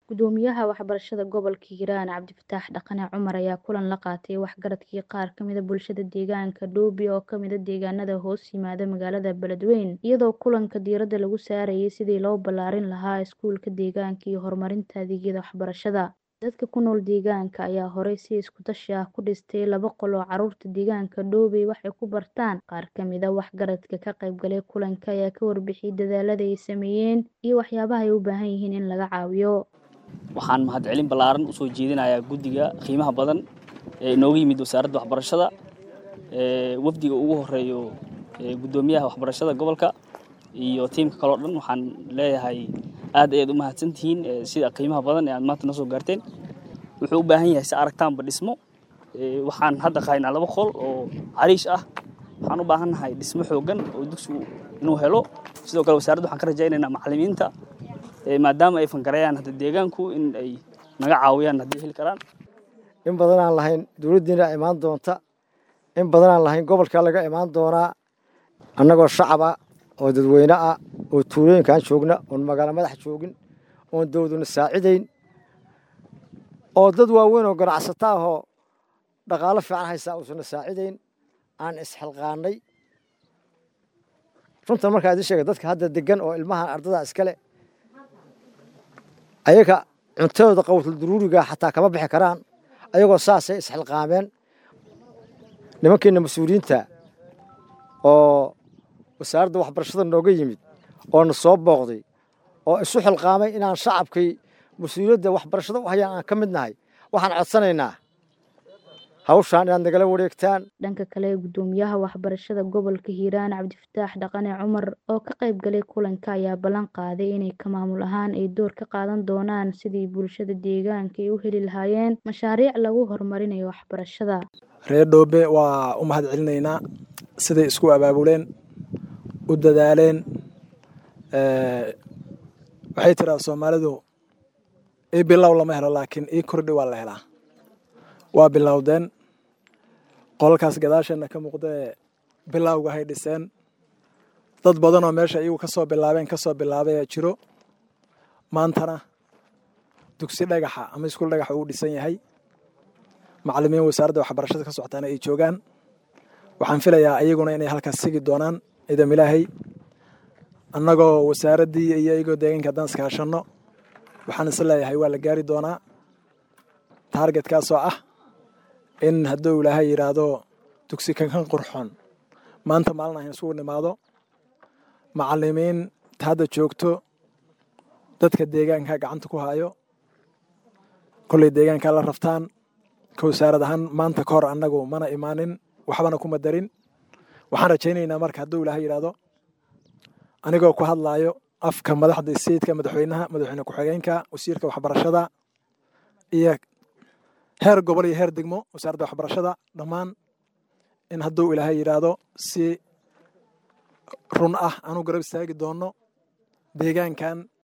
Gudoomiyaha waxbarashada gobolka Hiiraan Cabdifataax Dhaqane Cumar ayaa kulan la qaatay waxgaradkii qaar ka mid ah bulshada deegaanka Doobi oo ka mid ah deegaanada hoos yimaada magaalada Beledweyne iyadoo kulanka diiradda lagu saarayay sidii loo ballaarin lahaa iskuulka deegaanka iyo horumarinta adeegyada waxbarashada. Dadka ku nool deegaanka ayaa horey si isku tashi ah ku dhistay laba qol oo carruurta deegaanka Doobi waxay ku bartaan. Qaar ka mid ah waxgaradka ka qaybgalay kulanka ayaa ka warbixiyay dadaalada ay sameeyeen iyo waxyaabaha ay u baahan yihiin in laga caawiyo. waxaan mahadcelin ballaaran u soo jeedinayaa guddiga qiimaha badan ee inooga yimid wasaaradda waxbarashada ee wafdiga ugu horeeyo ee guddoomiyaha waxbarashada gobolka iyo tiimka kaloo dhan waxaan leeyahay aad ayaad u mahadsantihiin ee sida qiimaha badan ee aad maanta noo soo gaarteen wuxuu u baahan yahay si aragtaanba dhismo ee waxaan hadda qaynaa laba qol oo cariish ah waxaan u baahannahay dhismo xooggan oo dugsigu inuu helo sidoo kale wasaaradda waxaan ka rajaynaynaa macallimiinta maadaama ay fangarayaan hadda deegaanku in ay naga caawiyaan haddii heli karaan in badan aan lahayn dowladdiina imaan doonta in badan aan lahayn gobolka laga imaan doonaa annagoo shacaba oo dadweyne ah oo tuulooyinkaan joogna oon magaalo madax joogin oon dowladuna saacidayn oo dad waaweyn oo ganacsato ahoo dhaqaalo fiican haysaa uusana saacidayn aan isxilqaannay runtan markaa idin sheega dadka hadda degan oo ilmahan ardada iskale ayaga cuntadooda qawtul duruuriga xataa kama bixi karaan ayagoo saasay isxilqaameen nimankeena mas-uuliyiinta oo wasaaradda waxbarashada nooga yimid oo na soo booqday oo isu xilqaamay inaan shacabkay mas-uuliyadda waxbarashada u hayaan aan ka mid nahay waxaan codsanaynaa hawshaan inaad nagala wareegtaan dhanka kale gudoomiyaha waxbarashada gobolka hiiraan cabdifataax dhaqane cumar oo ka qayb galay kulanka ayaa ballan qaaday inay ka maamul ahaan ay door ka qaadan doonaan sidii bulshada deegaanka ay u heli lahaayeen mashaariic lagu horumarinayo waxbarashada reer dhoobe waa u mahad celinaynaa siday isku abaabuleen u dadaaleen waxay tiraa soomaalidu ii bilow lama helo laakiin ii kordhi waa la helaa waa bilowdeen qolalkaas gadaasheenna ka muuqdaee bilowga hay dhiseen dad badan oo meesha iyagu ka soo bilaabeen ka soo bilaabaya jiro maantana dugsi dhagaxa ama iskuul dhagaxa uu dhisan yahay macallimiin wasaaradda waxbarashada ka socotaana ay joogaan waxaan filayaa iyaguna inay halkaas sigi doonaan ciidam ilaahay annagoo wasaaraddii iyo iyagoo deegaanka haddaan iskaashanno waxaan is leeyahay waa la gaari doonaa taargetkaasoo ah in hadduu ilaahay yidhaahdo dugsi kankan qurxoon maanta maalin ahan isugu nimaado macallimiin ta hadda joogto dadka deegaanka gacanta ku hayo kolley deegaankaa la raftaan ka wasaarad ahaan maanta ka hor annagu mana imaanin waxbana kuma darin waxaan rajaynaynaa marka hadduu ilaahay yidhaahdo anigoo ku hadlaayo afka madaxda sayidka madaxweynaha madaxweyne ku-xigeenka wasiirka waxbarashada iyo heer gobol iyo heer degmo wasaaradda waxbarashada dhammaan in hadduu ilaahay yidhaahdo si run ah aanu garab istaagi doonno deegaankan